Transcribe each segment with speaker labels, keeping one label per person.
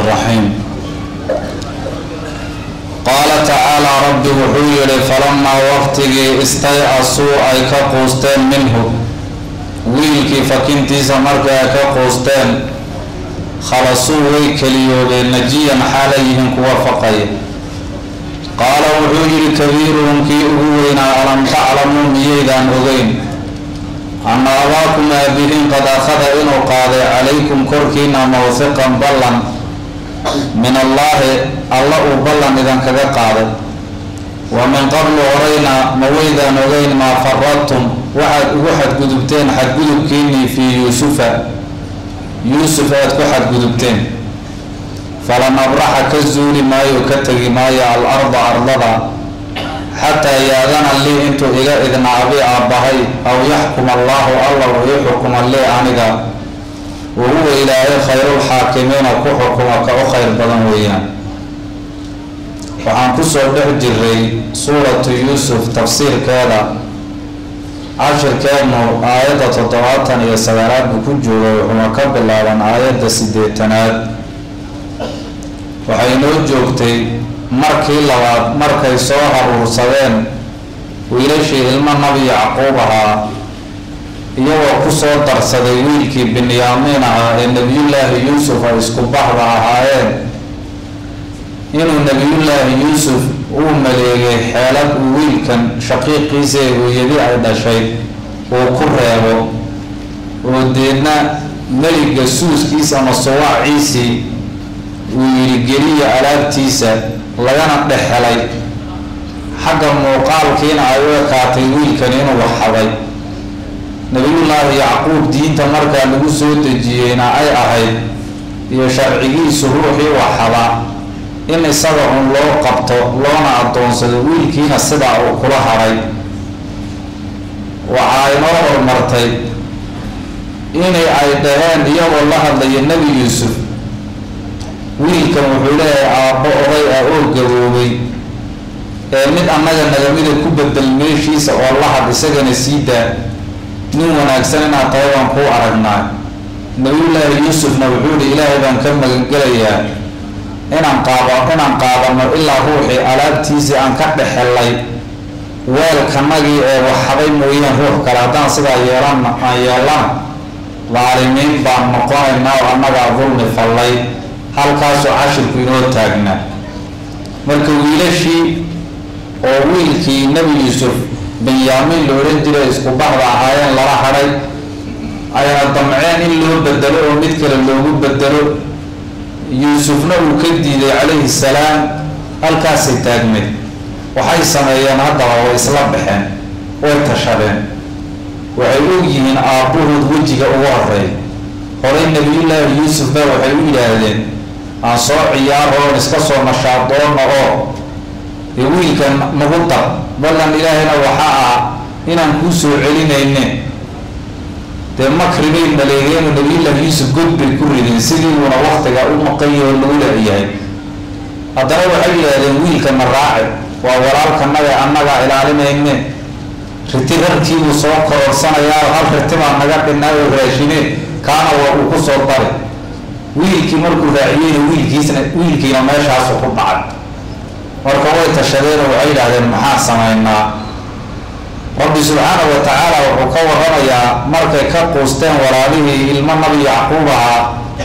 Speaker 1: الرحيم قال تعالى رب wuxuu yihi falamaa waqtigii istay-asuu ay ka quusteen minhu wiilkii fakintiisa markii ay ka quusteen khalasuu way keliyoobeen najiyan xaalay yihiin kuwa faqaya qaala wuxuu yihi kabiiruhum kii ugu weynaa alam taclamuu miyaydaan ogeyn anna abaakum aabihiin qad akhada inuu qaaday calaykum korkiina mawhiqan ballan min allaahi alla uu ballan idinkaga qaaday wa min qablu horeyna ma weydaan ogeyn maa faradtum waxaad ugu xadgudubteen xadgudubkiinii fii yuusufa yuusuf aad ku xadgudubteen falan abraxa ka zuuli maayo ka tegi maayo al arda ardada xataa yaadana lii intuu iga idna abi aabbahay aw yaxkum allaahu alla uu ii xukuma lii aniga wa huwa ilaahay khayrulxaakimiina ku xukuma ka u khayr badan weeyaan waxaan kusoo dhex jiray suuratu yuusuf tafsiirkeeda cashirkeednu aayadda toddobaatan iyo sagaalaad buu ku jooga wuxuuna ka bilaaban aayadda sideetanaad waxay noo joogtay markii labaad markay soo haruursadeen wiilashii ilmo nabi yacquub ahaa iyagoo kusoo darsaday wiilkii binyaamiin ahaa ee nebiyullaahi yuusuf ay isku baxda ahaayeen inuu nebiyullaahi yuusuf uu maleegay xeelad uu wiilkan shaqiiqiisa ee hooyadi ay dhashay uu ku reebo oo deedna meliga suuskiisa ama sawaaciisii uu yidhi geliya alaabtiisa lagana dhex helay xagga muuqaalkiina ay u ekaatay wiilkan inuu waxxaday nebiyullaahi yacquub diinta markaa lagu soo dejiyeyna ay ahayd iyo sharcigiisu ruuxii waxxada in isaga un loo qabto loona addoonsado wiilkiina sidaa uu kula haray waxaa inoo hormartay inay ay dhaheen iyagoo la hadlaya nebi yuusuf wiilkan wuxuu leeyahay aabbo oday ah oo gaboobay ee mid annaga nagamida ku bedel meeshiisa oo la had isagana sii daa nin wanaagsan inaad tahay baan kuu aragnaa nabiyullaahi yuusufna wuxuu yihi ilaahay baan ka magangelayaa inaan qaaba inaan qaadano ilaa ruuxii alaabtiisii aan ka dhexelay weelkanagii ee waxxaday mooyaan ruux kale haddaan sidaa yeelan aan yeelana daalimiin baan noqonaynaa oo annagaa dulmi fallay halkaasoo cashirku inoo taagnaa marka wiilashii oo wiilkii nebi yuusuf benyaamiin la odhan jiray isku baxda ahaayeen lala hadhay ayna damceen in loo bedelo oo mid kale loogu bedelo yuusufna uu ka diiday calayhi salaam halkaasay taagneed waxay sameeyeen haddaba way isla baxeen way tashadeen waxay og yihiin aabbuhood wejiga ugu horeey horey nebiyullaahi yuusuf ba waxay u yidhaahdeen aan soo ciyaaro oon iska soo nashaadoona oo dee wiilkan nagu dar ballan ilaahayna waxaa ah inaan kuu soo celinayne dee makri bay maleegeen oo nabiyullaahi yuusuf god bay ku rideen sidii uuna waktiga u maqanyaho lagu leeyahay haddana waxay yidhaahdeen wiilkana raaci waa walaalkanaga annagaa ilaalinayne riti rarkiibuu soo kororsanayaa hal riti baa naga dhinaa oo raashine kaana waa uu ku soo dari wiilkii markuu raaciyeyna wiilkiisna wiilkiina meeshaasu ku dhacay marka way tashadeen oo waxay yidhahdeen maxaan samaynaa rabbi subxaanahu wa tacaala wuxuu ka waramayaa markay ka quusteen walaalihii ilmo nabi yacquub ahaa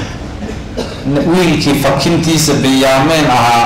Speaker 1: wiilkii fakintiisa benyaamiin ahaa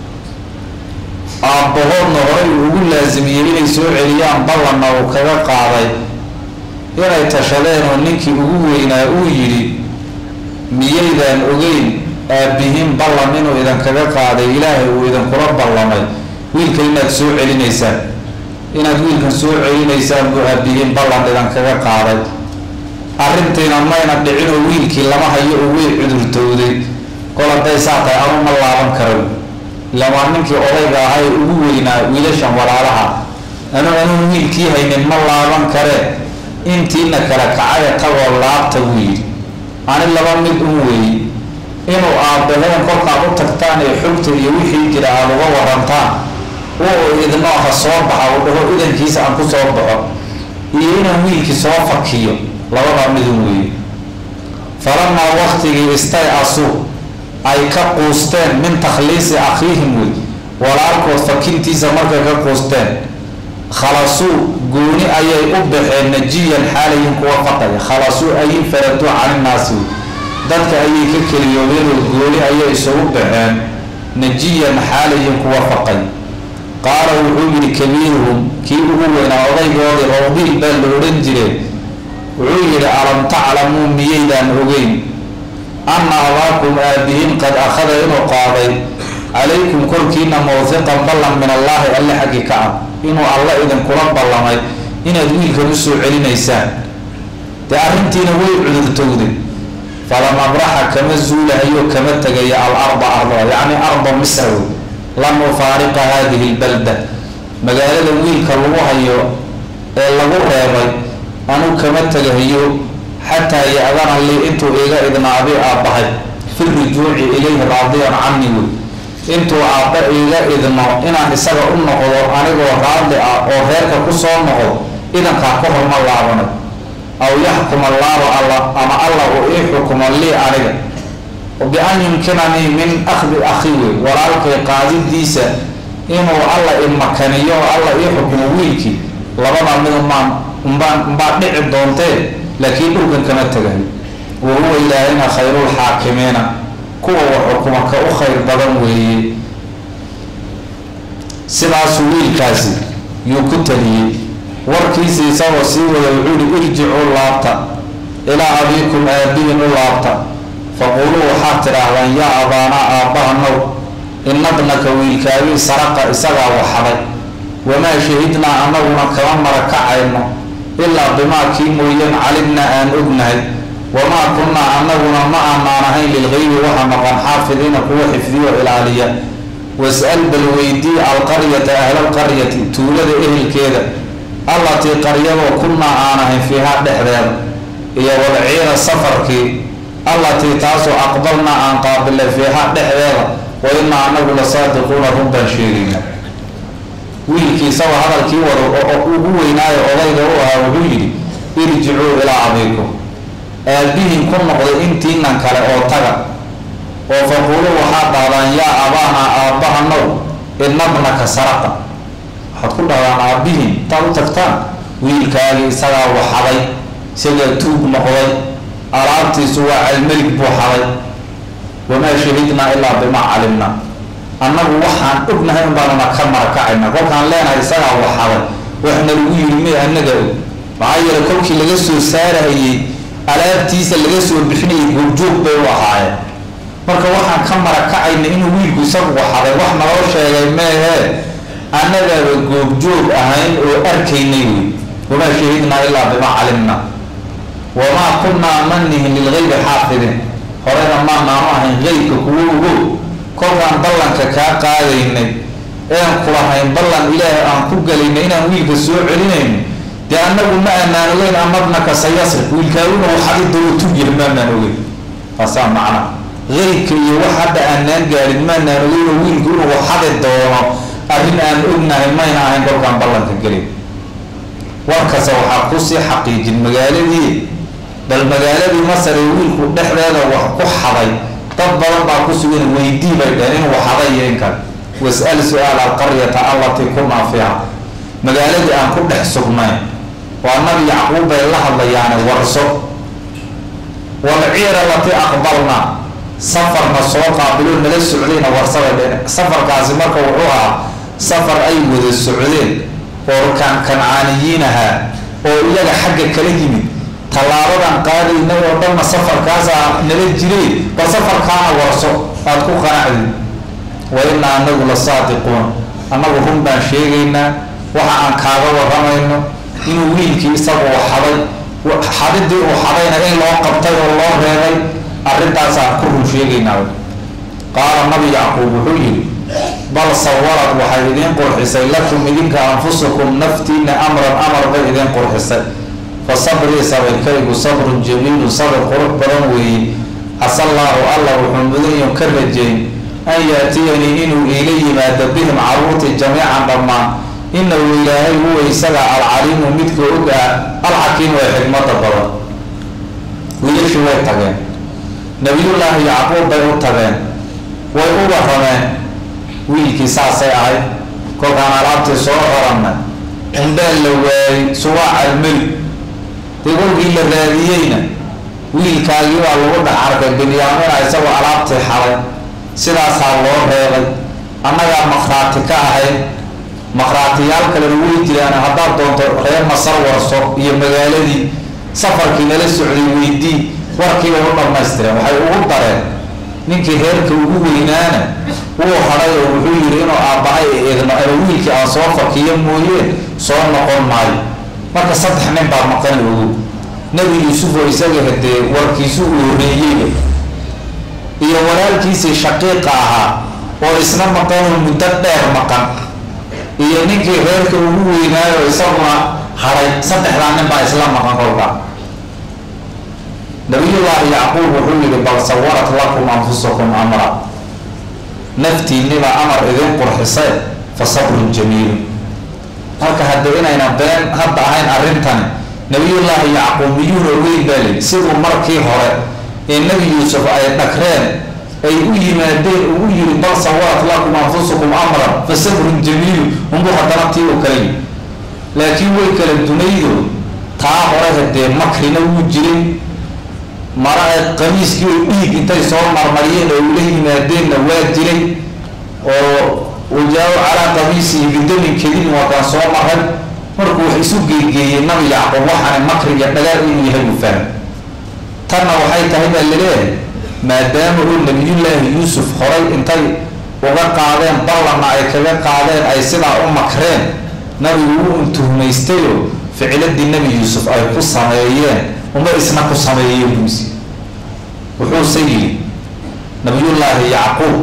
Speaker 1: aabbahoodna horay uu ugu laasimiyey inay soo celiyaan ballanna uu kaga qaaday inay tashadeen oo ninkii ugu weynaa uu yidhi miyaydaan ogeyn aabbihiin ballan inuu idinkaga qaaday ilaahay uu idinkula ballamay wiilkan inaad soo celinaysaan inaad wiilkan soo celinaysaan buu aabbihiin ballan idinkaga qaaday arrintiina mayna dhicin oo wiilkii lama hayo oo way cudurtowday kol hadday saa tahay anu ma laaban karo ilamaa ninkii odayga ahaa ee ugu weynaa wiilashan walaalaha anu anuu wiilkii haynin ma laaban kare intiina kale kacaya tagoo laabta buu yidhi ani laba mid un weeye inuu aabaheen kolkaad u tagtaan ee xogta iyo wixii jira aada uga warantaan uu idnoo ha soo baxa uu dhaho idankiisa aan ku soo baxo iyo inaan wiilkii soo fakiyo labadaa midun weeye falamaa waktigii istay asu ay ka quusteen min takhliisi akhiihim wey walaalkood fakintiisa markay ka quusteen khalasuu gooni ayay u baxeen najiyan xaalayin kuwa faqaya khalasuu ayin faraduu caninaasi wey dadka ayay ka keliyoobeenoo gooni ayay isugu baxeen najiyan xaalayin kuwa faqay qaala wuxuu yidhi kabiiruhum kii ugu weynaa odaygoodii rawdiil baa la odhan jireen wuxuu yidhi alam taclamuu miyaydaan ogeyn anna abaakum aabihiin qad akhada inuu qaaday calaykum korkiina mawhiqan ballan min allaahi alle xaggi ka ah inuu alle idinkula ballamay inaad wiilkan u soo celinaysaan dee arrintiina way cudurtowday falam abraxa kama zuulahayo kama tegaya al arda ardada yacni arda misr wey lam ufaariqa haadihi lbalda magaalada wiilka lagu hayo ee lagu reebay anuu kama tegahayo xataa ya-dana lii intuu iga idnaaday aabbahay fi rujuuci ilayhi raadiyan cani wey intuu aabba iga idno inaan isaga u noqdo anigoo raadli ah oo reerka ku soo noqdo idankaa ka horma laabanay aw yaxkum allaahu alla ama allah uu ii xukumo lii aniga bi-an yumkinanii min akhdi akhi wey walaalkay qaadidiisa inuu alla imakaniyo oo alla ii xukumo wiilkii labada mid umaan umbaan umbaa dhici doontee laakiin dhulkan kama tegayo wa huwa ilaahina khayrulxaakimiina kuwa wax xukuma ka u khayr badan weeye sidaasuu wiilkaasi yuu ku taliyey warkiisa isagoo sii wada wuxuu yihi irjicuu laabta ilaa abiikum aabihin u laabta faquuluu waxaad tidhaahdaan yaa abaanaa aabbaha now inabnaka wiilkaagii saraqa isagaa waxaday wamaa shahidnaa annaguna kama marakacayno ilaa bimaa kii mooyeen calimnaa aan ognahay wamaa kunnaa annaguna ma aanaan ahayn lilgaybi waxa maqan xaafidiina kuwa xifdiyo ilaaliya was-al bal weydii alqaryata ahlalqaryati tuulada ehelkeeda allatii qaryadoo kunnaa aan ahayn fiihaa dhexdeeda iyo wadciida safarkii allatii taasoo aqbalnaa aan qaabilay fiihaa dhexdeeda wa inaa anagu la saadiquuna run baan sheegayna wiilkii isagoo hadalkii wada oo ugu weynaayo odayga u ahaa wuxuu yidhi irjicuu ilaa abiikum aabihin ku noqday intiinan kale oo taga oo faquulu waxaad dhahdaan yaa abaanaa aabbaha now inabnaka saraqa waxaad ku dhahdaan aabihin intaad u tagtaan wiilkaagii isagaa waxaday isagaa tuug noqday alaabtiisu waa calmelig buu xaday wamaa shahidnaa ilaa bimaa calimna annagu waxaan ognahay unbaanuna ka marakacayna kolkaan leenahay isagaa waxaday waxna lagu yiri may annaga og maxaa yeele kolkii laga soo saarayey alaabtiisa laga soo bixinayay goobjoog bay u ahaayeen marka waxaan ka marakacayna inuu wiilku isagu waxaday wax naloo sheegay meehee annagaaba goobjoog ahayn oo arkaynay wey wamaa shahidnaa ilaa bimaa calimna wamaa kunnaa manihin lilgaybi xaafidin horena maanaanu ahayn qeybka kuwo ogo kolkaan ballanka kaa qaadaynay een kulahayn ballan ilaahay aan ku galaynay inaan wiilka soo celinayno dee annagu ma aanaan ogeyn amadnaka sayasriq wiilkaaguna waxadi doono tugyah maanaan ogeyn taasaa macna qeybka iyo wax hadda aanaan gaadhin maanaan ogeynoo wiilku inuu waxadi doono arrin aan ognahay mayna ahayn kolkaan ballanka gelin warkase waxaa kusii xaqiijin magaaladii bal magaaladii masar ee wiilku dhexdeeda wax ku xaday dad badan baa ku sugan weydii bay dhaheen inuu xaday iyo in kale was-al su-aal alqaryata allatii kunaa fiiha magaaladii aan ku dhex sugnayn waa nabi yacquub bay la hadlayaane warso walciira latii aqbalna safarna soo qaabilo nala socdayna warsabay dheen safarkaasi marka wuxuu ahaa safar ay wada socdeen oo kan kancaaniyiin ahaa oo iyaga xagga kala yimid tallaabadan qaadayna oo dhanna safarkaasaa nala jiray bal safarkaana warso aad ku qanacdi wa inaa anagu la saadiquun annagu run baan sheegaynaa waxa aan kaaga waramayno inuu wiilkii isagu xaday xadidii uu xadayna in loo qabtay oo loo reebay arrintaasaan ku run sheegaynaa qaala nabi yacquub wuxuu yidhi bal sawarad waxay idiin qurxisay lakum idinka anfusukum naftiina amran amar bay idiin qurxisay fa sabrii sabirkaygu sabrun jamiilun sabir qurux badan weeye casallaahu allah wuxuu mudanyo ka rajeyn an yaatiyanii inuu iila yimaado bihim caruurti jamiican dhammaan inahu ilaahay huwa isaga alcaliimu midka og ah alxakiimu ee xikmada badan wiilashii way tageen nabiyullaahi yacquub bay u tageen warrameen wiilkii saasay ahayd kolkaan alaabtii soo raranay indhaan la waayey subaac almeli dee kolkii la raadiyeyna wiilkaagii baa lagu dhex arkay binyaamina isagoo alaabtii xalay sidaasaa loo reebay annagaa makhraati ka ahayd makhraatiyaal kalena way jiraan haddaad doonto reer masar warso iyo magaaladii safarkii nala socday weydii warkiibay u dhammaystireen waxay ugu dareen ninkii reerka ugu weynaana wuu hadhay oo wuxuu yidhi inuu aabbahay eegno ama wiilkii aan soo fakiyo mooyeen soo noqon maayo marka saddex nin baa maqan ogu nebi yuusuf oo isaga hadee warkiisu uu horeeyeyba iyo walaalkiisii shaqiiqa ahaa oo isna maqanoo muddo dheer maqan iyo ninkii reerka ugu weynaayo isaguna hadhay saddexdaa nin baa isla maqan kolkaa nabiyullaahi yacquub wuxuu yihi bal sawarat lakum anfusakum amra naftiinibaa amar idin qurxisay fa sabrun jamiilun marka hadde inayna been hadda ahayn arrintani nabiyullaahi yacquub miyuuna ogeyn baa lii siduu markii hore ee nebi yuusuf ay dhagreen ay u yimaadeen ugu yiri bal sawarat lakum anfusakum amran fa sabrun jamiilun unbuu haddana tii u kala yii laakiin way kala dunaydo taa hore hadee makrina wuu jiray mara qamiiskii oo dhiig intay soo marmariyeen oo ula yimaadeenna waa jiray oo wajaa-u calaa qamiisihi bidamin kadibin waa kaan soo maray markuu wax isu geegeeyey nabi yacquub waxaana makriga dhagaal inuu yahay uu fahmay tanna waxay tahay baa laleeyahay maadaama uu nabiyullaahi yuusuf horay intay uga qaadeen ballanna ay kaga qaadeen ay sidaa u makreen nabigu wuu untuhumaystayoo ficiladii nebi yuusuf ay ku sameeyeen uma isna ku sameeyeen buusi wuxuuse yidhi nabiyullaahi yacquub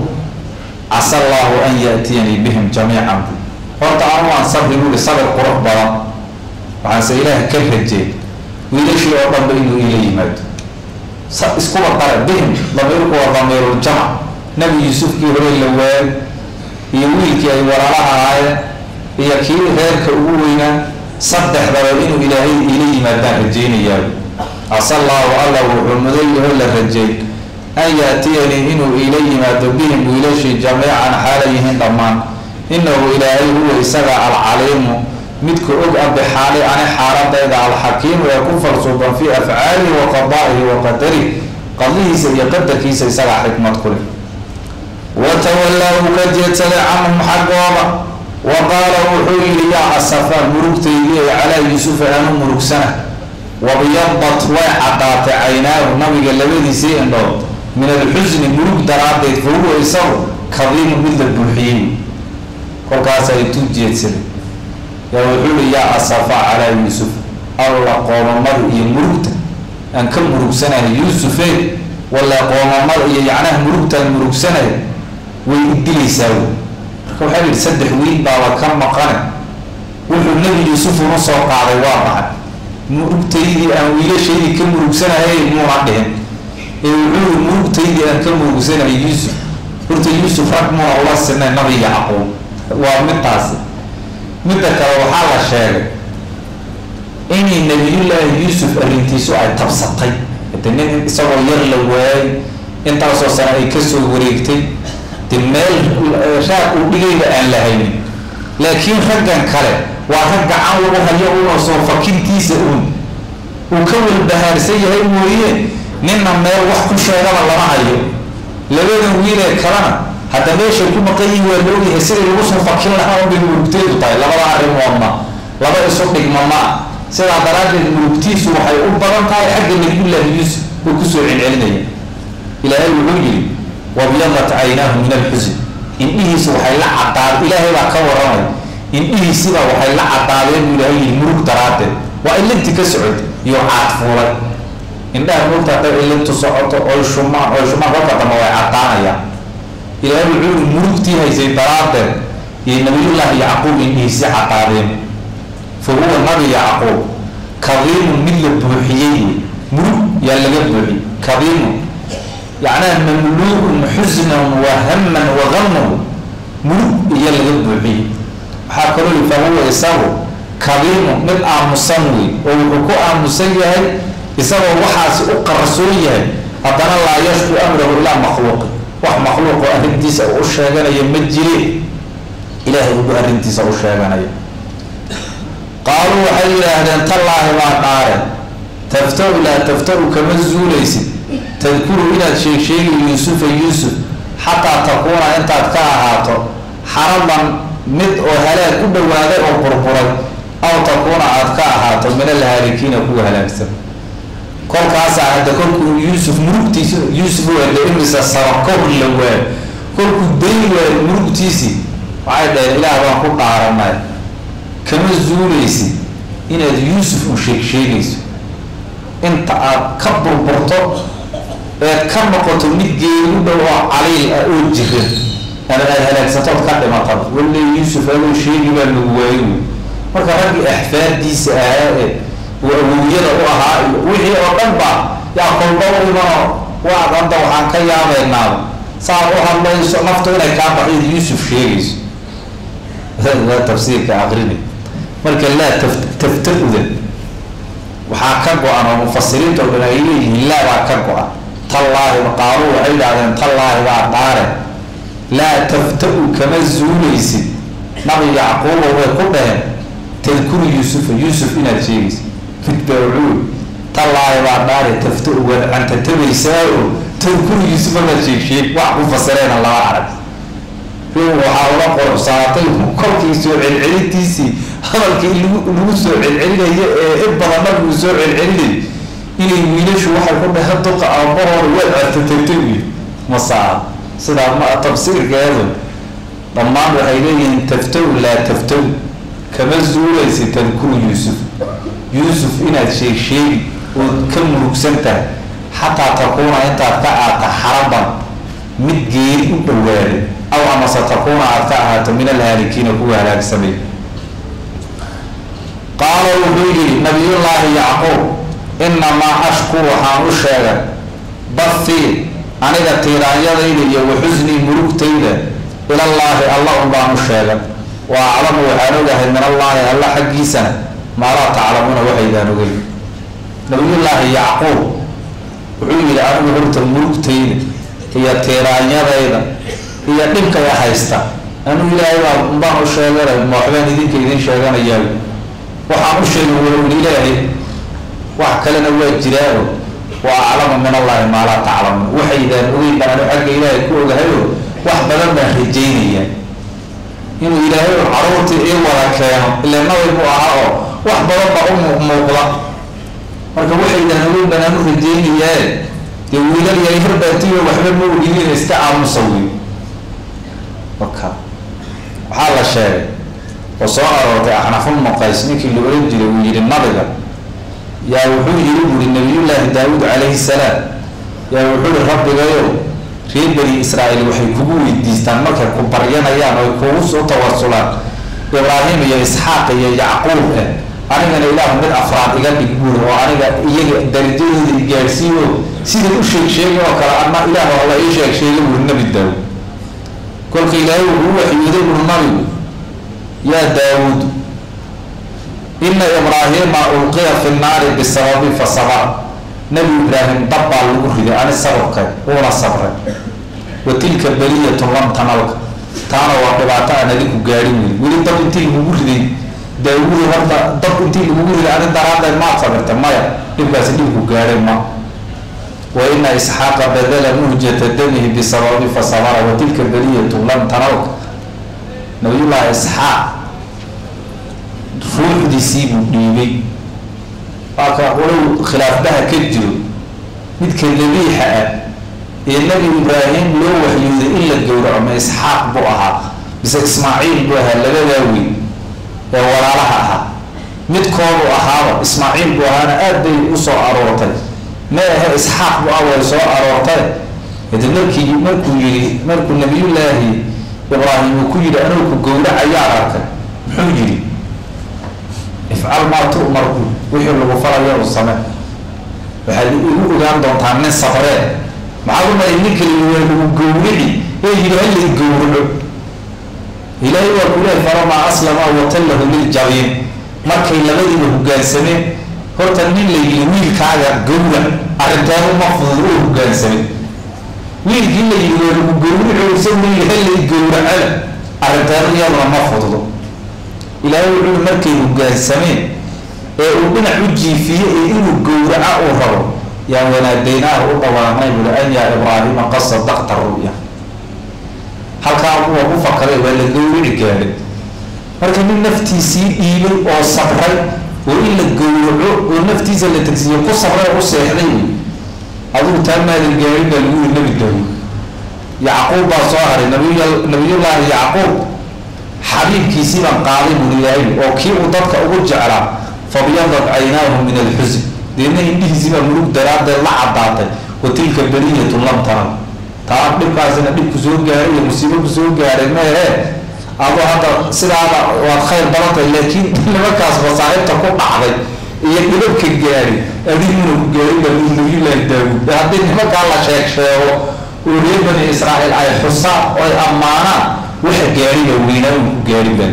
Speaker 1: casa allaahu an yaatiyanii bihim jamiican horta anu aan sabri buui sabir qurux badan waxaanse ilaah ka rajeey wiilashii oo dhanba inuu ila yimaado iskuba dare bihim damiirku waa damiiruljamac nebi yuusufkii hore la waayay iyo wiilkii ay walaalaha ahaayeen iyo kii reerka ugu weynaa saddexdaba inuu ilaahay ila yimaadaan rajeynayaa casa allaahu alla wuxuu mudayaho la rajeey an yaatiyanii inuu ila yimaado bihim wiilashii jamiican xaala yihiin dhammaan inahu ilaahay huwa isaga alcaliimu midka og a bixaali ani xaaladayda alxakiimu ee ku falsuuban fii afcaalihi wa qadaa'ihi wa qadarih qadihiisa iyo qadarkiisa isagaa xikmad ku leh watawallaa uu ka jeedsaday canhum xaggooda wa qaala wuxuu yihi yaa asafaa murugtaydii ee calaa yuusufa aanu murugsana wabyadat way caddaatay caynaahu nabiga labadiisii indhood min alxusni murug daraaddeed fa huwa isagu kadiimu mid la buuxiyey kolkaas ay tu jeedsaday yaa wuxuu yihi yaa asafaa calaa yuusuf alla qoomamada iyo murugta aan ka murugsanahay yuusufee walla qoomamada iyo yacnaha murugtaan murugsanahay way idilaysaa wy marka waxaa yihi saddex wiil baaba ka maqane wuxuu nebi yuusuf una soo qaaday waa maxay murugtaydii aan wiilashaydii ka murugsanahay muuna dhihin ee wuxuu yihi murugtaydii aan ka murugsanahay yuusuf horta yuusuf rag muuna ula sinay nabi yacquub waa midtaasi midda kale waxaa la sheegay inay nabiyullaahi yuusuf arrintiisu ay tabsatay de nin isagoo yar la waayay intaasoo sane ay kasoo wareegtay de meel raag uu dhigayba aan la haynin laakiin raggan kale waa rag gacan lagu hayo una soo fakintiisa uun uu ka walbahaarsan yahay mooye ninna meel wax ku sheegaba lama hayo labadan wiilee kalena hadda meeshay ku maqan yihin waa la ogyahay sidai lagu soo fakin lahaa unbay murugteedu tahay labada arrimoodna laba isu dhigma ma ah sidaa daraaddeed murugtiisu waxay u badan tahay xagga nabiyullaahi yuusuf uu kusoo celcelinaya ilaahay wuxuu yihi wabyadat caynaahu min alxusin indhihiisu waxay la cadaad ilaahay baa ka waramay indhihiisiba waxay la cadaadeen buu ilaahay yihi murug daraaddeed waa ilinti ka socotay iyo caad fuulay indhaha murugta hadday ilintu socoto oy shumaan oy shumaan kolka dambe way cadaanayaan ilaahay wuxuu yihi murugtii haysay daraaddeed iyo nabiyullaahi yacquub indhihiisi cadaadeen fa huwa nabi yacquub kadiimun mid la buuxiyey murug yaa laga buuxiyey kadiimun yacnaha mamluu'un xusnan wa haman wa gaman murug iyo laga buuxiyey waxaa kaloo li fa huwa isagu kadiimun mid aamusan wey oo wuxuu ku aamusan yahay isagoo waxaasi u qarsoon yahay haddana laa yashku amrahu ilaa makhluuqi wax makhluuqoo arrintiisa u sheeganaya ma jire ilaahay ugu arrintiisa u sheeganaya qaaluu waxay yidhaahdeen tallaahi baa dhaare tafta-u laa tafta-u kama zuulaysid tadkuru inaad sheegsheegi yuusufa yuusuf xataa takuuna intaad ka ahaato xaraban mid oo halaag u dhowaaday oo burburay aw takuuna aad ka ahaato min alhaalikiina kuwa halaagsan kolkaasaa hadda kolkuu yuusuf murugtiisi yuusuf waada imisa saba kor la waayo kolkuu dayn waayo murugtiisii waxay dhaheen ilaah baan ku dhaaranay kama zuulaysid inaad yuusuf u sheeg sheegayso inta aad ka burburto eed ka noqoto mid geeri u dhow oo caliil ah oo jiran ama aad halaagsatood ka dhimatad walle yuusuf adoo sheegi baa lagu waayo marka raggii axfaadiisa ahaa ee uu awowyada u ahaa iyo wixii oo dhan ba yaa kolba u imanoo waa hadda waxaan ka yaabaynaaba saad u hadlayso naftu inay kaa baxid yuusuf sheegayso waa tafsiirka aqrini marka laa taf tafta-uda waxaa ka go-an oo mufasiriinta oo dhan ay leeyihiin laa baa ka go-an tallaahi qaalu waxay idhahdeen tallaahi baa dhaare laa tafta-u kama zuulaysid nabi yacquubo way ku dhaheen tadkuru yuusufa yuusuf inaad sheegaysid fidbaacuul tallaahi baa dhaare tafta-u waad cantatabaysaa oo tadkuru yuusuf amaad sheeg sheeg wax ku fasireena lama arag waxaa ula qorobsaatay kolkii soo celcelintiisii hadalkii lagu lagu soo celcelinayo ee in badan nabiguu soo celcelinay inay wiilashu waxay ku dhahe duqa aabahooda waad artatatay wiil masaa sidaa ma tafsiirkeedu dhammaan waxay leeyihiin taftaw laa taftaw kama zuulaysa tadkuru yuusuf yuusuf inaad sheeg sheegi ood ka murugsan tahay xataa takuuna intaad ka aata xaraban mid geeri u dhowaaday aw amase takuuna aad ka ahaato min alhaalikiina kuwa halaagsamay qaala wuxuu yihi nabiyullaahi yacquub inamaa ashku waxaan u sheegay bathii aniga tiiraanyadayda iyo waxusnii murugtayda ilallaahi alla un baan u sheegay wa aclamu waxaan ogahay min allaahi alla xaggiisana maa laa taclamuuna waxaydaan ogeyn nabiyullaahi yacquub wuxuu yihi anigu horta murugtayda iyo tiiraanyadayda iyo dhibkaya haysta anuu ilaahay baa unbaan u sheeganay ma waxbaan idinka idin sheeganayaa waxaan u sheegay walowli ilaahay wax kalena waa jiraao wa aclamu min allahi maa laa taclamuun waxaydaan ogeyn baan anu xagga ilaahay ku ogahayo wax badan baan rajaynaya inuu ilaahay u caruurtii ii wada keeno ilaa nabay buu ahaa oo wax badan baa u muuqmuuqda marka waxaydaan ogeyn baan anu rajaynayaa dee wiilal yaryarbaatiyo waxba ma ogidin iska aamusa wey waka waxaa la sheegay oo soo aroortay axnafulma qays ninkii la oran jiray uu yihi nabiga yaa wuxuu yiri buuri nabiyullaahi daawuud calayhi salaam yaa wuxuu yihi rabbigayo reer bani israa'iil waxay kugu weydiistaan markay ku baryanayaan oy kugu soo tawasulaan ibraahim iyo isxaaq iyo yacquub eh anigana ilaah mid afraad iga dhig buuri oo aniga iyaga darajadooda i gaadhsiiyo siday u sheeg sheegay oo kale ama ilaah alla ii sheeg sheegay buuri nabi daawuud kolka ilaahay wuxuu waxyooday buuri nabigu yaa daawuud ina ibraahima ulqiya fi nnaari bisababi fa sabar nabi ibraahim dab baa lagu riday ani sababkay uuna sabray wa tilka baliyatu lam tanalka taana waa dhibaato aan adinku gaadhin wey weli dab intii lagugu riday daawuud horta dab intii lagugu riday ani daraaddeed maad sabirta maya dhibkaasi dhibku gaadhay ma wa ina isxaaqa badala muhjata damihi bisababi fa sabara wa tilka baliyatu lam tanalka nabiyullaahi isxaaq ruuxdiisii buu dhiibay waaka walow khilaafbaha ka jiro midka dabiixa ah ee nabi ibraahim loo waxyooday in la gowraco ma isxaaq buu ahaa mise ismaaciil buu ahaa labadaa weyn ee walaalaha ahaa midkoodu ahaaba ismaaciil buu ahaana aad bay usoo aroortay ma ahe isxaaq bu ah way soo aroortay hade markii markuu yihi markuu nabiyullaahi ibraahim uu ku yidhi anuu ku gowracayaa arkay muxuu yidhi ifcal maa tu'marku wixii lagu falayo u same waxaad igu ogaan doontaa nin sabree maxaad umay ninka waa lagu gowrici ee yidhi hala i gowraco ilaahay waa ku leehay falamaa aslama watallahu liljabiin markay labadiiba hogaansameen horta nin la yidhi wiilkaaga gowrac arrinteedu ma fudud oo hogaansamay wiilkii la yidhi waa lagu gowrico isagu yahay lay gowracada arrinteeda iyaduna ma fududo ilaahay wuxuu markay hogaansameen ee uu dhinac u jiifiye ee inuu gowraca uu rabo yaan wanaadaynaaha u dhawaanay buli an yaa ibraahima qad sadaqta ru'ya halkaa kuwa ku fakaday waa la gowrici gaadhay marka nin naftiisii dhiibay oo sabray oo in la gowraco oo naftiisa la tegsiiyo ku sabray oo u seexday wey adigu taa maadan gaarin baa lagu yiri nebi daawud yacquub baa soo haray nabiy nabiyullaahi yacquub xabiibkiisii baan qaaday buri ilaahay oo kii uu dadka ugu jeclaa fabyadat caynaahu min alxusin deedna indhihiisii baa murug daraaddeed la caddaatay wa tilka bariyatun lam taran taa dhibkaasina dhib ku soo gaaray iyo musiibo ku soo gaaray meehee adoo hadda sidaada waad khayr badantay laakiin nimankaas masaaibta ku dhacday iyo dhibabka gaari adiguna ku gaarin baa nabiyullaahi daawuud haddii nimankaa la sheeg sheego oo reer bani israa'iil ay xusaan oo ay ammaanaan waxa gaariba weynaa uu ku gaari bale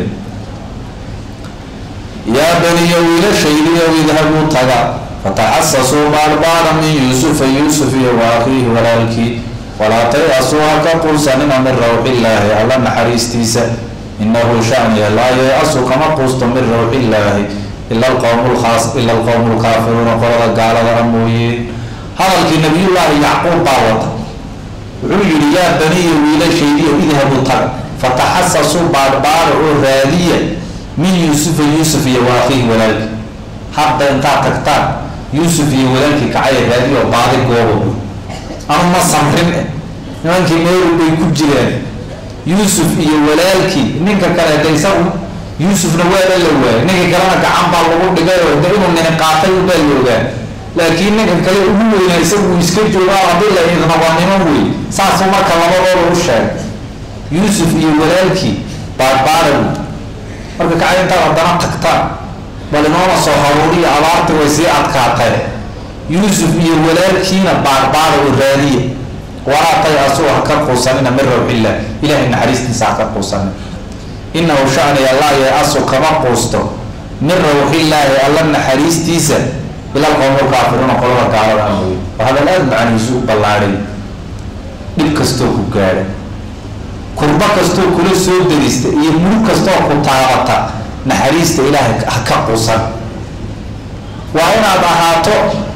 Speaker 1: yaa baniya wiilashaydiyow idhabuu taga fataxasasuu baarbaara min yuusufa yuusuf iyo wa akhiihi walaalkii walaa tay-asuu ha ka quusanina min rawxillaahi alla naxariistiisa inahu shaniya laa yay-asu kama quusto min rawxillaahi ila alqowmu lkhaas ila alqowmu lkaafiruuna qolada gaalada a mooyee hadalkii nabiyullaahi yacquub baa wata wuxuu yihi yaa baniya wiilashaydiyo idhabuu taga fataxasasuu baarbaara oo raadiya min yuusufa yuusuf iyo wa akhiihi walaalkii hadda intaad tagtaan yuusuf iyo walaalkii kacaya raadiyo baadi goobo anu ma samrin nimankii meelu bay ku jiraan yuusuf iyo walaalkii ninka kale de isagu yuusufna waala la waayay ninka kalena gacan baa lagu dhigay oo de inuu nini qaatay ubaa la ogaa laakiin ninka kale ugu weynaa isagu iska joogaa haddii la idna waa niman wey saasuu marka labadooda u sheegay yuusuf iyo walaalkii baarbaara wey marka kacay intaad haddana tagtaan bal inoona soo haruuriya abaarti way sii adkaatay yuusuf iyo walaalkiina baarbaara oo raadiya walaa tay asuu ha ka quusanina min rawxillah ilahay naxariistiisa ha ka quusanina inahu shaniya laa ya-asu kama quusto min rawxillaahi alla naxariistiisa ila alqowmu lkaafiruuna qolada gaalada amooye oo hadal aada macanihiisu u ballaadhay dhib kastoo ku gaadha kurbo kastoo kula soo derista iyo murug kastoo ku taabata naxariista ilaahay ha ka quusan waa inaad ahaato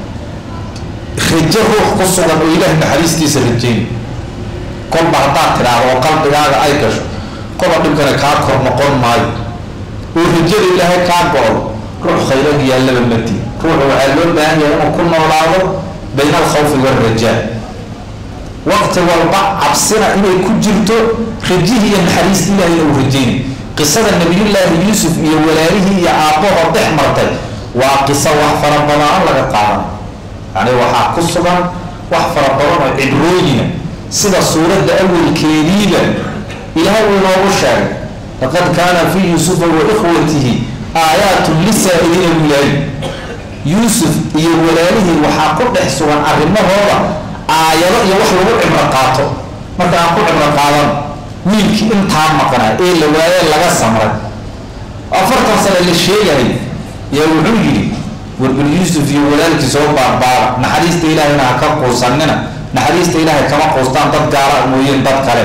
Speaker 1: rajo ruux ku sugan oo ilaahay naxariistiisa rajeyn kolba haddaad tidhaahdo oo qalbigaaga ay gasho koba dhibkana kaa kor noqon maayo oo rajada ilaahay kaa go-o ruux khayran yaallaba mati ruuxa waxaa loo baahan yahay inuu ku noolaado bayna alkhawfi waalrajaa waqti walba cabsina inay ku jirto rajihii iyo naxariista ilahayna uu rajeynay qisada nabiyullaahi yuusuf iyo walaalihii iyo aabbahoo dhex martay waa qiso wax fara badan laga qaadan yani waxaa ku sugan wax fara badan oo cibrooyina sida suuradda awalkeediiba ilaahay uu inoogu sheegay laqad kaana fii yuusufa wa ikhwatihi aayaatun lisaa-iliina wilaayi yuusuf iyo walaalihii waxaa ku dhex sugan arrimahooda aayado iyo wax lagu cibro qaato marka aan ku cibro qaadan wiilkii intaa maqnaa ee la waayee laga samray afartan sane la sheegahay yaa wuxuu yidhi warbal yuusuf iyo walaalkii soo baarbaara naxariista ilaahayna ha ka quusanina naxariista ilaahay kama quustaan dad gaala mooyeen dad kale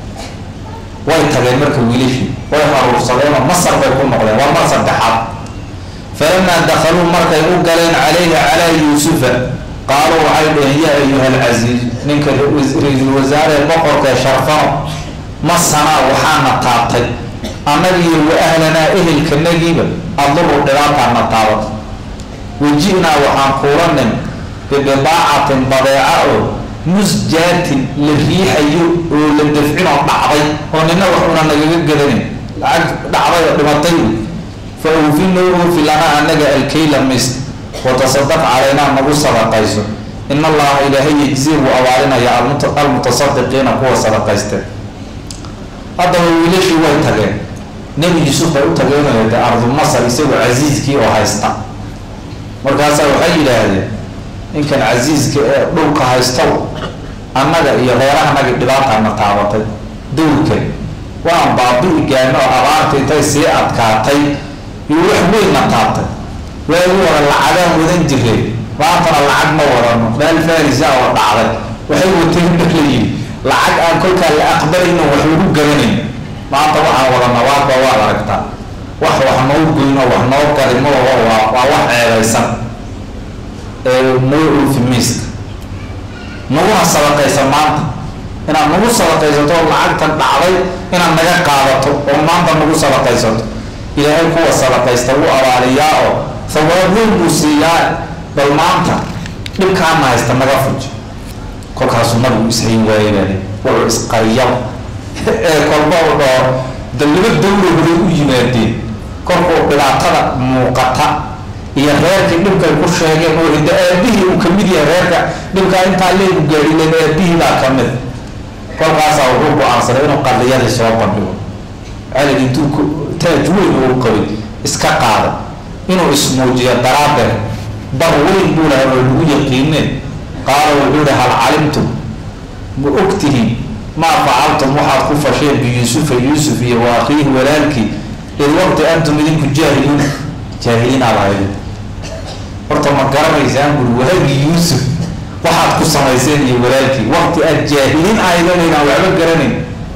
Speaker 1: way tageen marka wiilashii way aruursadeenoo masar bay ku noqdeen waa mar saddexaad falamaa dakhaluu markay u galeen calayhi calaa yuusufa qaaluu waxay dhaheen yaa ayuha alcasiiz ninka ra-iisul wasaaree boqorkae sharfano masanaa waxaana taabtay annagiiyo wa ahlanaa ehelkanagiiba aduru dhibaataana taabat waji-naa waxaan kuulanin bibidaacatin badeeca oo musjaatin la riixayo oo la dafcinoo dhacday oo nina wax una nagaga gadanin lacag dhacday oo dhimatay fa awfinoo oofi lanaa annaga alkayla mis watasadaq calaynaa nagu sadaqayso in allaha ilaahay yejzi buu abaalinaya almutasadiqiina kuwa sadaqayste haddaba wiilashii way tageen nebi yuusuf bay u tageenoo de ardu masar isagoo casiiskii oo haysta markaasaa waxay yidhaahdeen ninkan casiiska ee dhulka haystow annaga iyo reerahanagi dhibaataana taabatay dowlkan waan baabi-i gaano oo abaarta intay sii adkaatay iyo wax weynna taabtay waagii hore lacagaan wadan jireen maantana lacag ma wadano meel farisa oo dhacday waxay wateen leeyihi lacag aan kolkaa la aqbalayno wax lagu garanayn maanta waxaan wada nabaadba waad aragtaa wax wax noo goyno wax noo garimo waa waa wax ceebaysan ee noo oofi miiska naguna sadaqaysa maanta inaad nagu sadaqaysato oo lacagtan dhacday inaad naga qaadato oo maanta nagu sadaqaysato ilaahay kuwa sadaqaysta wuu abaaliyaa oo sawaab weyn buu siiyaa bal maanta dhibkaana haysta naga fuji kolkaasuu nabigu ishayn waayabani wuxuu isqariyaba ee kolba u dhoo dalibo dawla horay u yimaadeen kolkuu dhibaatada muuqata iyo reerkii dhibkay ku sheegeen oo hidda aabihii uu kamid yahay reerka dhibkaa intaa leegu gaadhilen aabihii baa kamid kolkaasaa wuxuu go-aansaday inuu qadiyadii soo bandhigo calig intuu taaj weyn uu qabay iska qaaday inuu ismuujiyo daraadeed bar weyn buu lahay oo lagu yaqiineen qaala wuxuu yihi hal calimtum ma ogtihiin maa facaltum waxaad ku fasheen biyuusufa yuusuf iyo wa akhiihi walaalkii id waqti antum idinku jaahiliin jaahiliin aad ahayd horta ma garanaysaan buri walaagii yuusuf waxaad ku samayseen iyo walaalkii waqti aad jaahiliin ahaydanaydan waxba garanayn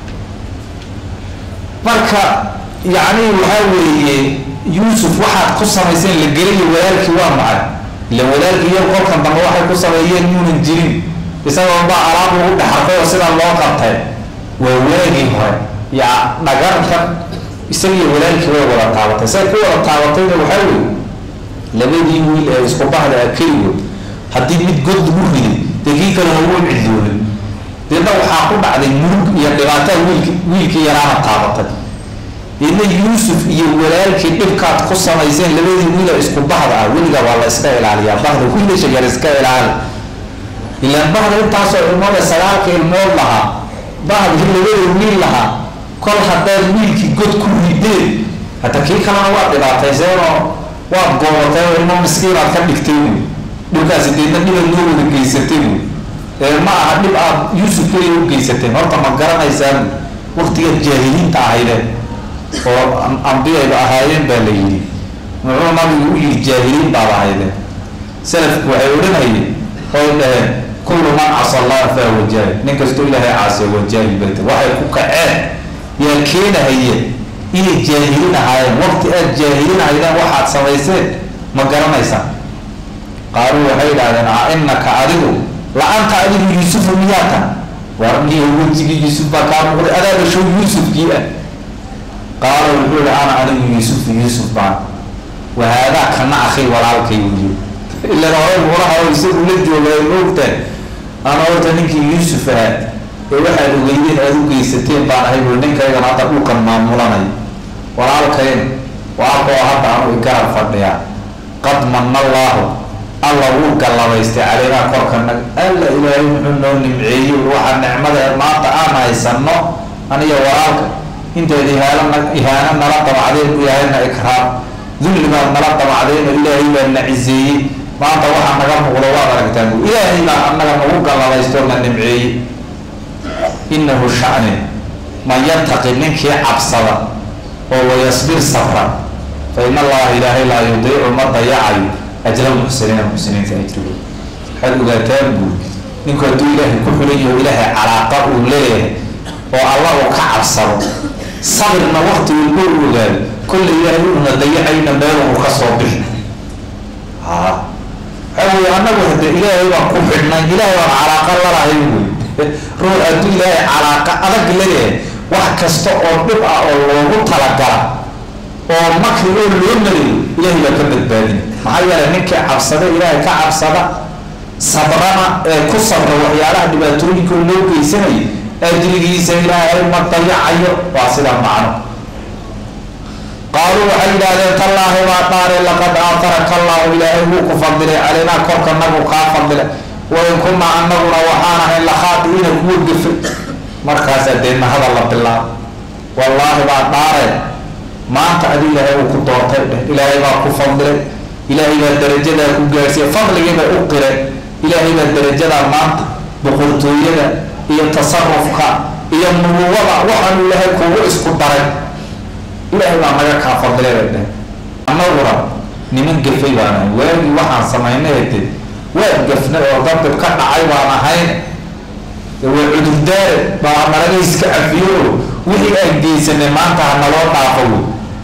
Speaker 1: marka yacni waxaa weeye yuusuf waxaad ku samayseen la gelayo walaalkii waa macay ila walaalkii iyo kolkan dambe waxay ku sameeyeen yuunan jirin isagoo baa alaab lagu dhexartay oo sidaa loo qabtay waa waagii hore ya dhagarkan isagiyo walaalkii way wada taabatay say ku wada taabatayna waxaa weeye labadii wiil ee isku bahda a keligood haddii mid god lagu riday dee kii kalena wuu cidloobay deedna waxaa ku dhacday murug iyo dhibaataa wiilki wiilkii yaraana taabatay deedna yuusuf iyo walaalkii dhibkaad ku samayseen labadii wiila isku bahda ah weliga waa la iska ilaaliyaa bahda wiilasha yar iska ilaali ilaan bahda intaasoo ilmood ee sagaalka ilmood lahaa bahdii labada wiil lahaa kol haddaad wiilkii god ku rideen hata kii kalena waad dhibaatayseenoo waad goobatay oo ilmo miskiinaad ka dhigtay wy dhibkaasi deedna dhibaad noo wada geysatay wy ee ma aha dhib aad yuusuf keliya u geysateen horta ma garanaysaan waktigaad jaahiliinta ahaydeen oo ambiyayba ahaayeen baa la yidhi muxuu nabigu u yihi jaahiliin baad ahaydeen salafku waxay odhanayeen oy dhaheen kullu man casa allaha fahuwa jaahil nin kastoo ilaahay caasiya waa jaahil bayta waxay ku kaceen yaa keenahayeen inay jaahiliin ahaayeen waqti aad jaahiliin ahaydeen waxaad samayseen ma garanaysaan qaaluu waxay idhahdeen a inaka adigu la-anta adigu yuusufu miyaata war niyo wejigii yuusuf baa kaa muuqday adaaba show yuusufkii ah qaala wuxuu yihi ana anigu yuusufu yuusuf baan wahaadaa kana akhay walaalkay wuyi ilan hore muuraha oo isagu la joogay moogtaan ana horta ninkii yuusuf ahaa ee waxaad ogeydeen aada u geysateen baan ahay bui ninkaygan hadda dhulkan maamulanay walaalkayn waalkoo hadda anu igarab fadhiyaa qad manna allaahu alla wuu gallabaystay caleynaa korkana alla ilaahay muxuu noo nimceeyey waxaa nicmada maanta aan haysano aniyo walaalka intayd ihaanana ihaano nala damacdeen u yahayna ikraam dulli baad nala damacdeen oo ilaahay baa na ciseeyey maanta waxaa naga muuqdo waad aragtaan bu ilaahay baa anaga nagu gallabaysto na nimceeyey inahu shani man yataqi ninkii cabsada oo wayasbir safra fa in allaha ilaahay laa yudiicu ma dayacayo ajra muxsiniina muxsiniinta ajrigo waxaad ogaataan buu ninku hadduu ilaahay ku xulan yaho ilaahay calaaqa uu leeyahay oo allah uu ka cabsado sabirna wakti walba u ogaado kolle ilaahay uuna dayacayna meel uu ka soo bixi ha waxaa weye annagu hade ilaahay baan ku xidhnay ilaahay baan calaaqa lalahay wey ruux hadduu ilaahay calaaqa adag leeyahay wax kasta oo dhib ah oo loogu talagala oo makri oo loo marayo ilaahay baa ka badbaadin maxaa yeelay ninkii cabsada ilaahay ka cabsada sabrana ee ku sabra waxyaalaha dhibaatooyinka oo loo geysanayo ajrigiisa ilaahay ma dayacayo waa sidaa macno qaaluu waxay yidhaahdeen tallaahi baa dhaare laqad aataraka allahu ilaahay wuu ku fadilay calaynaa korka nagu kaa fadilay wain kunaa anaguna waxaan ahayn lakhaadiina kuwa gefay markaasaa deedna hadal la bilaabo wallaahi baa dhaare maanta adi ilaahay uu ku doortay dheh ilaahay baa ku fadilay ilaahay baa darajadaa ku gaarsiiyay fadligii bay u qireen ilaahay baa darajadaa maanta boqortooyada iyo tasarufka iyo nubuwada waxaanu ilaahay kugu isku daray ilaahay baa naga kaa fadilay bay dheh annaguna niman gafay baan ahay waagii waxaan samaynay de waad gafnay oo dadib ka dhacay baan ahayn waa cudurdaare baa nalaga iska cafiyo wixii aan geysanay maanta ha naloo dhaafo wey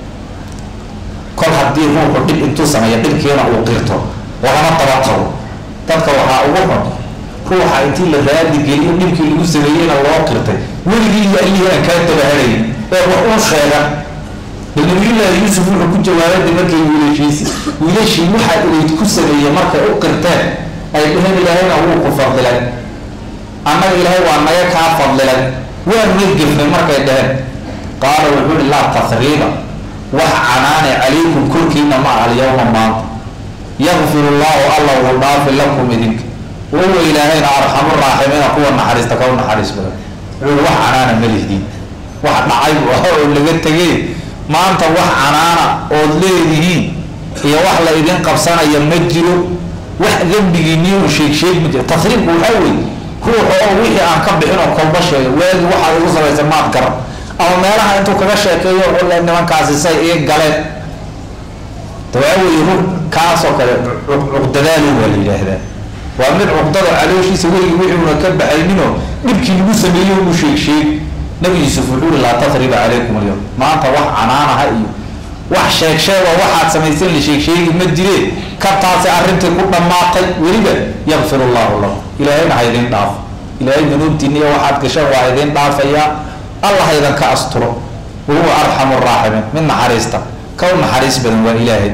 Speaker 1: kol haddii ruuxu dhib intuu sameeya dhibkiina uu qirto lagama daba tago dadka waxaa ugu xun ruuxa intii la raadi geliyo dhibkii lagu sameeyeyna loo qirtay weligii iyo allihii aan kaa dabaharayn ee wax uu sheega bal nabiyullaahi yuusuf wuxuu ku jawaabada markay wiilashiisi wiilashii waxaa ilayd ku sameeyey markay u qirteen ay dheheen ilaahayna wuu ku fadlilay annaga ilaahay waa naga kaa fadlilay waa na gefnay markay dheheen qaala wuxuu ihi laa tasriiba wax canaane calaykum korkiina ma aha alyawma maanta yakfir llahu alla wuu dhaafi lakum idinka wahuwa ilaahayna arxamu raaximiina kuwa naxariista ka u naxariis badan wuxuu wax canaana ma lihdiin wax dhacay buu ah oo laga tegay maanta wax canaana ood leedihiin iyo wax la idin qabsanaya ma jiro wax dembigiiniyo u sheeg sheeg ma jiro tasriibku waxaa weeye ruuxa oo wixii aan ka bixin oo kolba sheega waagi waxaad igu samaysa maad garan ama meelaha intuu kaga sheekeeyo le nimankaasi say ii galeen waxaa weeye ru kaasoo kale cuqdadaali waa la yidhaahdaa waa mid cuqdada calooshiisa weligii wixiuna ka baxayninoo dhibkii lagu sameeyey uu sheeg sheeg nabi yuusuf wuxuu uri laa tasriba calaykum alyawm maanta wax canaanaha iyo wax sheeg sheeg oo waxaad samayseen la sheeg sheegi ma jireen kabtaasi arrintii ku dhammaatay weliba yakfir allahu lakum ilaahayna ha idin dhaafo ilaahay dunuubtiina iyo waxaad gasheen waa idin dhaafayaa allah ha idinka asturo wahuwa arxamu raaximiin mid naxariista ka u naxariis badan waa ilaahay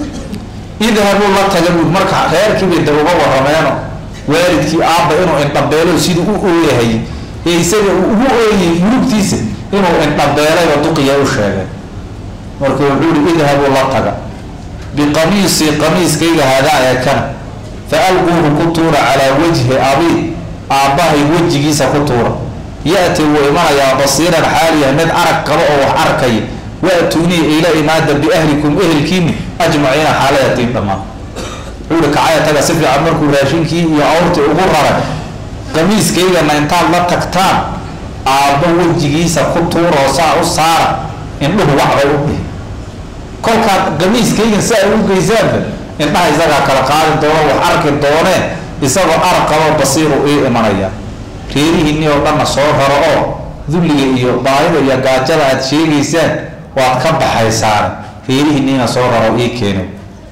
Speaker 1: idhabuu la taga buud marka reerkiibay da uga warameeno waalidkii aabba inuu indhabeelo siduu u ooyahay ee isaga uu ugu ooyay murugtiisa inuu indhabeelayba duqiya u sheegay marka wuxuu ihi idhabuu la taga biqamiisii qamiiskayga hadaa ee kana fa alquuhu ku tuura calaa wajhi abi aabbahay wejigiisa ku tuura ya-ti wuu imanayaa basiiran xaaliya mid arag qabo oo wax arkaya wa-tuunii ila imaada biahlikum ehelkiini ajmaciina xaalayatiin dhammaan wuxuu ihi kacaya taga si fiican markuu raashinkii iyo awrtii ugu raray qamiiskaygana intaad la tagtaan aabbo wejigiisa ku tuuroo saa u saara indhuhu waxbay u dhihi kolkaad qamiiskaygan si ay u geysaanba indhaha isagaa kala qaadi doono wax arki doonee isagoo arag qabo basiiru ii imanaya reerihiinii oo dhanna soo raro oo dulliga iyo baahida iyo gaajada aad sheegaysaan waad ka baxaysaane reerihiiniina soo raro ii keenay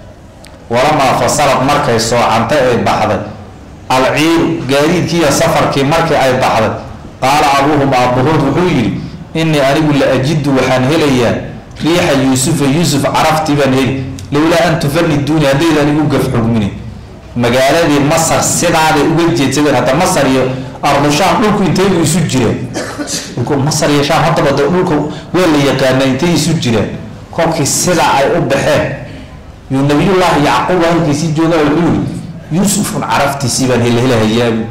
Speaker 1: walamaa fasalad markay soocantay ay baxday alciiru gaadiidkiiyo safarkii markii ay baxday qaala abuuhum aabbahood wuxuu yidhi innii anigu la ajidu waxaan helayaa riixa yuusufa yuusuf caraftii baan heli lowlaa an tufaniduuni haddaydan igu gaf xugminin magaaladii masar sidaaday uga jeedsadeen hadda masar iyo ardushaam dhulku intaybu isu jireen dhulku masar iyo shaam haddaba de dhulka waa la yaqaana intay isu jireen kolkii sidaa ay u baxeen yuu nabiyullaahi yacquub halkiisii jooga wuxuu yidhi yuusufun caraftiisii baan helhelahayaabu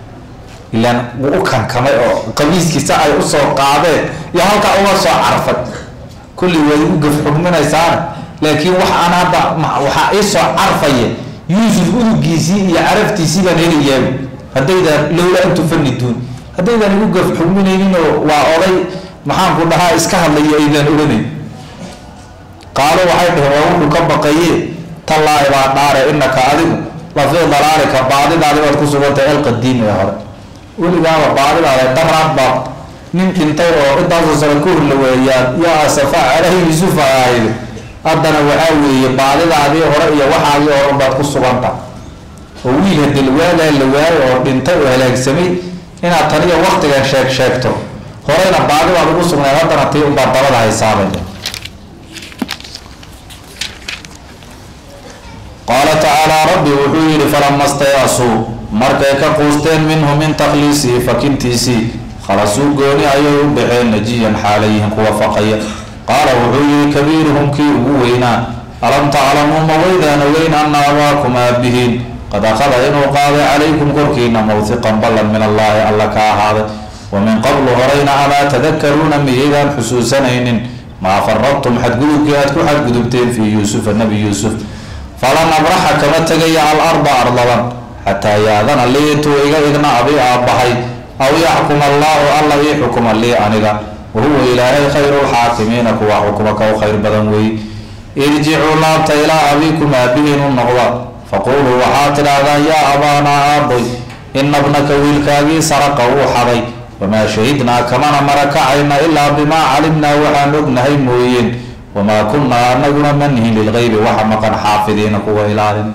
Speaker 1: ilaan wuu u kankamay oo qamiiskiisa ay usoo qaadeen iyo halkaa uga soo carfay kulli waad igu gaf xugminaysaana laakiin wax aan hadda waxaa iisoo carfaya yuusuf udugiisii iyo caraftiisii baan helayaabu haddaydaan lowla an tufaniduun haddaydaan igu gaf xugminayninoo waa oday maxaanku dhahaa iska hadlaya aydaan odhanayn qaalo waxay dhaheen waa wuxuu ka baqaye tallaahi baa dhaare inaka adigu lafii dalaalika baadidaadi baad ku sugantahay alqadiimi ee hore weligaaba baadidaada daraad baad nin dhintay oo intaasoo sano ka hor la weeyaa yaa asafa caleyhi yusufa ahayd haddana waxaa weeye baadidaadii hore iyo waxaagii hore baad ku suganta oo wiil hadii lawaadaa la waayo oo dhintay oo halaagsamay inaad taniyo waktigan sheeg sheegto horeyna baadibaad ugu sugnayd haddana tii unbaad dabada haysaabaya qaala tacaalaa rabbi wuxuu yidhi falama stayasuu markay ka quusteen minhu min takhliisii fakintiisii khalasuu gooni ayay u baxeen najiyan xaalayihin kuwa faqaya qaala wuxuu yihi kabiiruhum kii ugu weynaa alam taclamuu ma weydaan ogeyn ana abaakum aabihiin qad akhada inuu qaaday calaykum korkiina mawhiqan ballan min allaahi alla ka ahaaday wa min qablu horeyna amaa tadakaruuna miyaydaan xusuusanaynin maa faradtum xadgudubkii aad ku xadgudubteen fii yuusufa nebi yuusuf falan abraxa kama tegaya alarda ardaban xataa yaadana lii intuu iga idna abi aabbahay aw yaxkuma allaahu alla ii xukuma lii aniga wahuwa ilaahay khayru lxaakimiina kuwa xukuma ka u khayr badan weeye irjicuu laabta ilaa abiikum aabihiin u noqda faquuluu waxaad tidhaahdaan yaa abaanaa aabboy ina bnaka wiilkaagii saraqa uu xaday wamaa shahidnaa kamana marakacayna ilaa bimaa calimnaa waxaan ognahay mooyeen wamaa kunnaa anaguna manhin lilgeybi waxa maqan xaafidiina kuwa ilaalin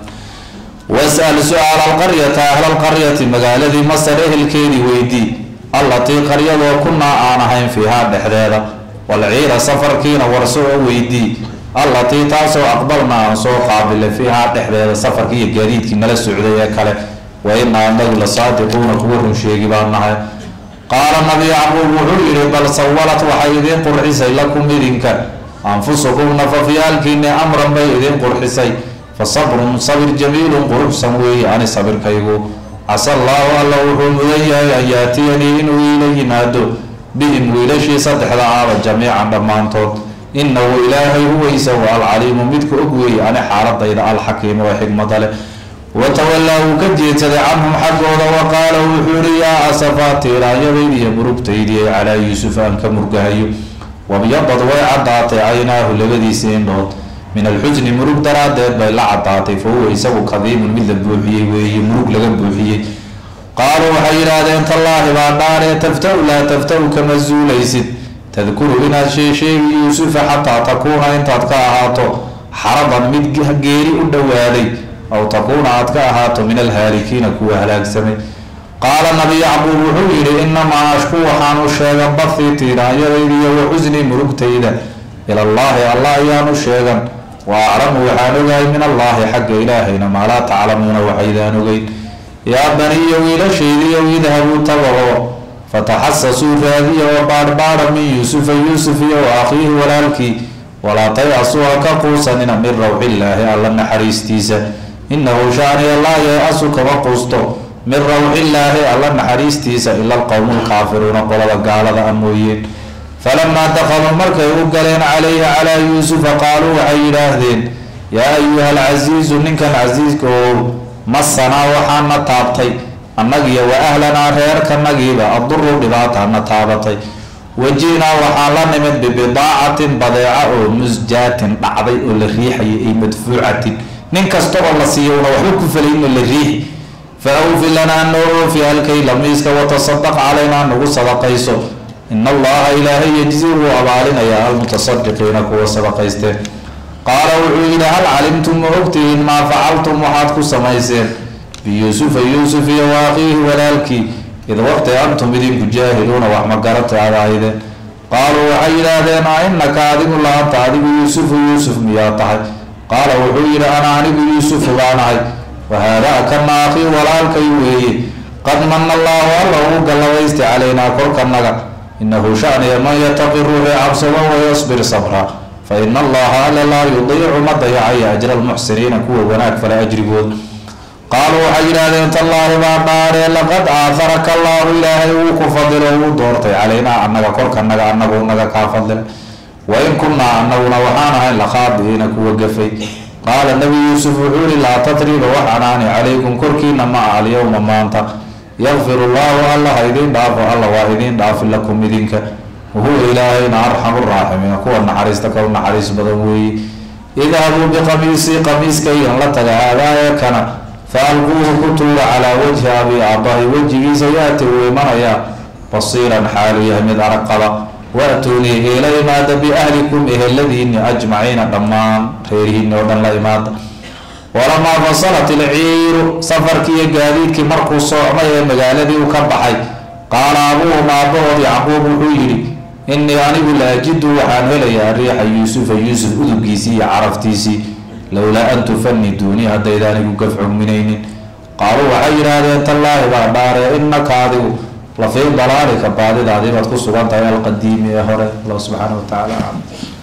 Speaker 1: wasal su-aal alqaryata ahlalqaryati magaaladii masar ehelkeedii weydii allatii qaryadoo kunaa aan ahayn fiihaa dhexdeeda walciira safarkiina warso oo weydii allatii taasoo aqbalna aan soo qaabilay fiihaa dhexdeeda safarkii iyo gaadiidkii nala socday ee kale wa inaa anagu la saadiquuna kuwa run sheegi baan nahay qaala nabi yacquub wuxuu yihi bal sawalat waxay idiin qurxisay lakum idinka anfusukum nafafyaalkiini amran bay idiin qurxisay fa sabrun sabir jamiilun quruxsan weeye ani sabirkaygu casa allaahu alla wuxuu mudan yahay an yaatiyanii inuu iila yimaado bihim wiilashii saddexda aaba jamiican dhammaantood inahu ilaahay huwa isagu alcaliimu midka og weeye ani xaaladayda alxakiimu ee xikmada leh watawallaa wuu ka jeedsaday canhum xaggooda wa qaala wuxuu yihi yaa asafaa tiiraanyadaydi iyo murugtaydii calaa yuusuf aan ka murgahayo wabyadad way caddaatay caynaahu labadiisii indhood min alxusni murug daraaddeed bay la caddaatay fa huwa isagu kadiimun mid la buuxiyey weeye murug laga buuxiyey qaaluu waxay yidhaahdeen tallaahi baa dhaaree tafta-u laa tafta-u kama zuulaysid tadkuru inaad sheesheegi yuusufa xataa takuuna intaad ka ahaato xaradan mid geeri u dhowaaday aw takuuna aad ka ahaato min alhaalikiina kuwa halaagsamay qaala nabi yacquub wuxuu yidhi inamaa ashku waxaan u sheegan bathii tiiraanyadayda iyo wa xusnii murugtayda ilallaahi allah ayaan u sheegan wa aclamu waxaan ogahay min allaahi xagga ilaahayna maa laa taclamuuna waxaydaan ogeyn yaa baniya wiilashaydiiyow idhabuu tabaho fataxasasuu raadiya oo baadhbaadha min yuusufa yuusuf iyo wa akhiihi walaalkii walaa tay-asuu ha ka quusanina min rawxillaahi alla naxariistiisa inahu shaaniya laa yay-asu kama quusto min rawxillaahi alla naxariistiisa ila alqowmu lkaafiruuna qolada gaalada a mooyeen falamaa dakhaluu markay u galeen calayhi calaa yuusufa qaaluu waxay yidhaahdeen yaa ayuha alcasiizu ninkan casiiska oo masanaa waxaana taabtay annagiyo wa ahlanaa reerkanagiiba aduru dhibaatana taabatay wajihnaa waxaan la nimid bibidaacatin badeeca oo musjaatin dhacday oo la riixayay ay madfuucatin nin kasta oo la siiyo una waxba ku falayno la riixi fa awfi lanaa noo oofi halkay lamiiska watasadaq calaynaa nagu sadaqayso in allaha ilaahay yejzi wuu abaalinayaa almutasadiqiina kuwa sadaqaysteen qaala wuxuu yidhi hal calimtum ma ogtihiin maa facaltum waxaad ku samayseen biyuusufa yuusuf iyo waaqiihi walaalkii id waqti antum idinku jaahiluuna wax magarata aad ahaydeen qaaluu waxay yidhaahdeen a inaka adigu laanta adigu yuusufu yuusuf miyaa tahay qaala wuxuu yidhi ana anigu yuusufu baanahay wahaadaa kana akhii walaalkay weeye qad mana allaahu alla uu gallabaystay calaynaa korkanaga inahu shaniya man yataqi ruuxii cabsado wayasbir sabra fa ina allaha alla laa yudiicu ma dayacaya ajra almuxsiniina kuwa wanaag fale ajrigood qaaluu waxay yidhaahdeen tallaahi baa dhaaree laqad aaharaka allaahu ilaahay wuu ku fadilo wuu doortay calaynaa annaga korkanaga annagu naga kaa fadilay wain kunnaa annaguna waxaan ahayn lakhaadi'iina kuwa gafay qaala nebi yuusuf wuxuu yihi laa tatriba wax anaani calaykum korkiina ma ah alyowma maanta yakfir llaahu alla ha idiin dhaafo alla waa idiin dhaafi lakum idinka wahuwa ilaahayna arxamu raaximiina kuwa naxariista ka u naxariis badan weeye idhabuu biqamiisii qamiiskaygan la taga haadaaya kana fa alquuhu ku tuura calaa wajhi abi aabahi wejigiisa yaati uu imanayaa basiiran xaalu yahay mid arag qaba wa-tuunii iila imaada biahlikum eheladiini ajmaciina dhammaan reerihiini oo dhan la imaada walamaa fasalat ilciiru safarkii iyo gaadiidkii markuu soocmay ee magaaladii u ka baxay qaala abuuhum aabbahood yacquub wuxuu yidhi innii anigu la ajidu waxaan helayaa riixa yuusufa yuusuf udubkiisii iyo caraftiisii lowlaa an tufaniduunii haddayda anigu gaf cugminaynin qaaluu waxay yidhaahdeen tallaahi baa dhaaree innaka adigu lafii dalaalika baadidaadii baad ku sugan tahay alqadiimi ee hore allah subxaana wa tacaala